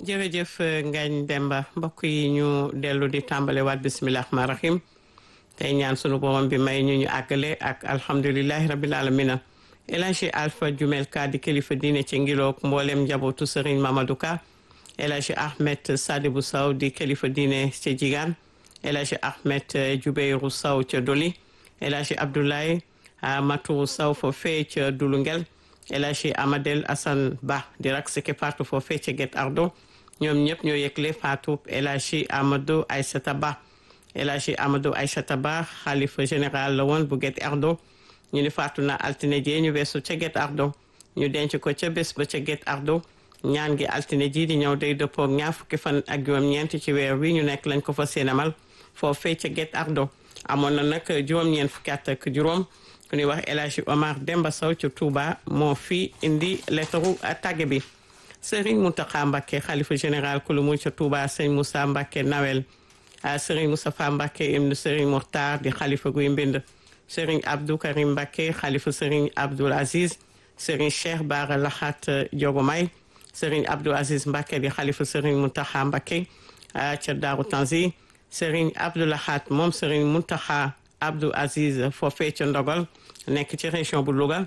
jërëjëf Ngagne Demba mbokk yi ñu dellu di tàmbale waat bisimilah rahmaani rahim tey ñaan sunu borom bi may ñu ñu àggale ak alhamdulilahi rabil alamina El Hadji Alpha Jumel Ka di kilifa diine ci ngiloog mboolem njabootu Serigne Mamadou Ka El Hadji Ahmed Sadibou Sow di kilifa diine ca Jigaan El Hadji Ahmed Jubeyru Sow ca Doli El Hadji Abdoulaye Matourou Sow foofee ca Dulungel El Hadji Amadel Assane Ba di rak sike partu foofee ca Guet Ardo ñoom ñëpp ñoo yëgle faatu El Hadji Amadou Aïssata Ba El Hadji Amadou Aïssata Ba xalifa général la woon bu Guet Ardo ñu ni faatu na altine jee ñu weesu ca Guet Ardo ñu denc ko ca bés ba ca Guet Ardo ñaan gi altine ji di ñëw day dëppoo ak ñaar fukki fan ak juróom-ñeent ci weer wi ñu nekk lañ ko fa séenamal foofee ca Guet Ardo amoon na nag juróom-ñeent fukki at ak juróom ku ñuy wax El Hadji Omar Demba Sow ci Touba moo fi indi lettaru tàgge bi Serigne Mountakha Mbacké xalifa général kulu mu ca Touba sëñ Moussa Mbacké Nawel Serigne Moustapha Mbacké ibnu Serigne Mokhtar di xalifa guy mbind Serigne Abdou Karim Mbacké xalifa Serigne Abdoul Aziz Serigne Cheikh Bara Lahat Diogomay Serigne Abdou Aziz Mbacké di xalifa Serigne Mountakha Mbacké ca Daaru Tanzi Serigne Abdou Lahat moom Serigne Mountakha Abdou Aziz foofee ca Ndogol nekk ci région bu Louga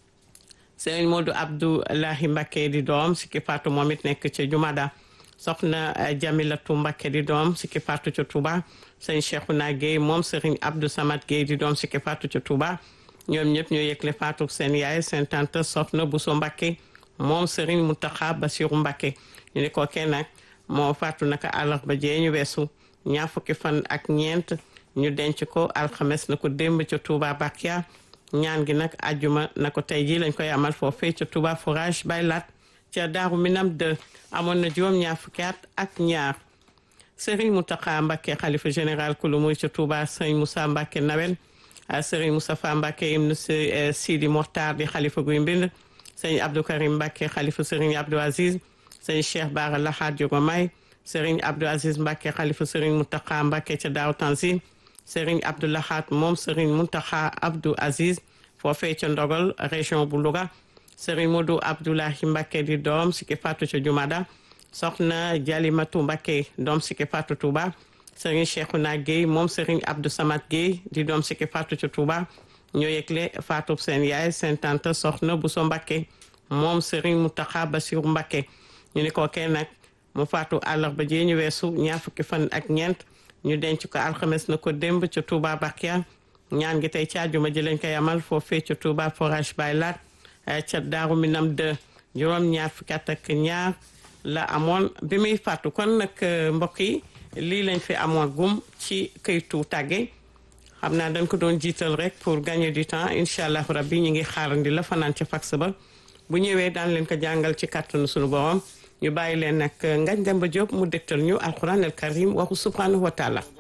Serigne Modou Abdoulahi Mbacké di doom si ki faatu moom it nekk ca Jumada soxna Jamilatu Mbacké di doom si ki faatu ca Touba sëñ Cheikhouna Guèye moom Serigne Abdou Samad Guèye di doom si ki faatu ca Touba ñoom ñëpp ñoo yëgle faatu seen yaay seen tante soxna Bousso Mbacké moom Serigne Mountakha Bassirou Mbacké ñu ne ko kenn nag moo faatu naka àllarba jee ñu weesu ñaar fukki fan ak ñeent ñu denc ko alxames na ko démb ca Touba Bakia ñaan gi nag ajjuma na ko tey jii lañ koy amal foofee ca Touba forage bay laat ca Daaru Minam de amoon na juróom ñaar fukki at ak ñaar Serigne Mountakha Mbacké xalifa général kulu muy ca Touba Serigne Moussa Mbacké Nawel Serigne Moustapha Mbacké ibnu Sidi Mokhtar di xalifa guy mbind Serigne Abdou Karim Mbacké xalifa Serigne Abdou Aziz Serigne Cheikh Bara Lahad Diogomaye Serigne Abdou Aziz Mbacké xalifa Serigne Mountakha Mbacké ca Daaru Tanzil Serigne Abdou Lahad moom Serigne Mountakha Abdou Aziz foofee ca Ndogol région bu Louga Serigne Modou Abdoulahi Mbacké di doom si ki faatu ca Jumada soxna Jalimatu Mbacké doom si ki faatu Touba Serigne Cheikhouna Guèye moom Serigne Abdou Samad Guèye di doom si ki faatu ca Touba ñoo yëgle faatu seen yaay seen tante soxna Bousso Mbacké moom Serigne Mountakha Bassirou Mbacké ñu ni ko kenn nag mu faatu àllarba jee ñu weesu ñaar fukki fan ak ñeent ñu denc ko alxames na ko démb ca Touba Bakia ñaan gi tey ci àjjuma ji lañ koy amal foofee ca Touba forage bay laat ca Daaru Minam de juróom ñaar fukki at ak ñaar la amoon bi muy fàttu kon nag mbokk yi lii lañ fi amoon gum ci këytu tàgge xam naa dañ ko doon jiital rek pour gagner du temps incha allah rabbi ñu ngi xaarandi la fanaan ca fax ba bu ñëwee daan leen ko jàngal ci kàttanu suñu borom ñu bàyyi leen nag Ngagne Demba Diop mu dégtal ñu alquran al karim waxu subhanahu wa taala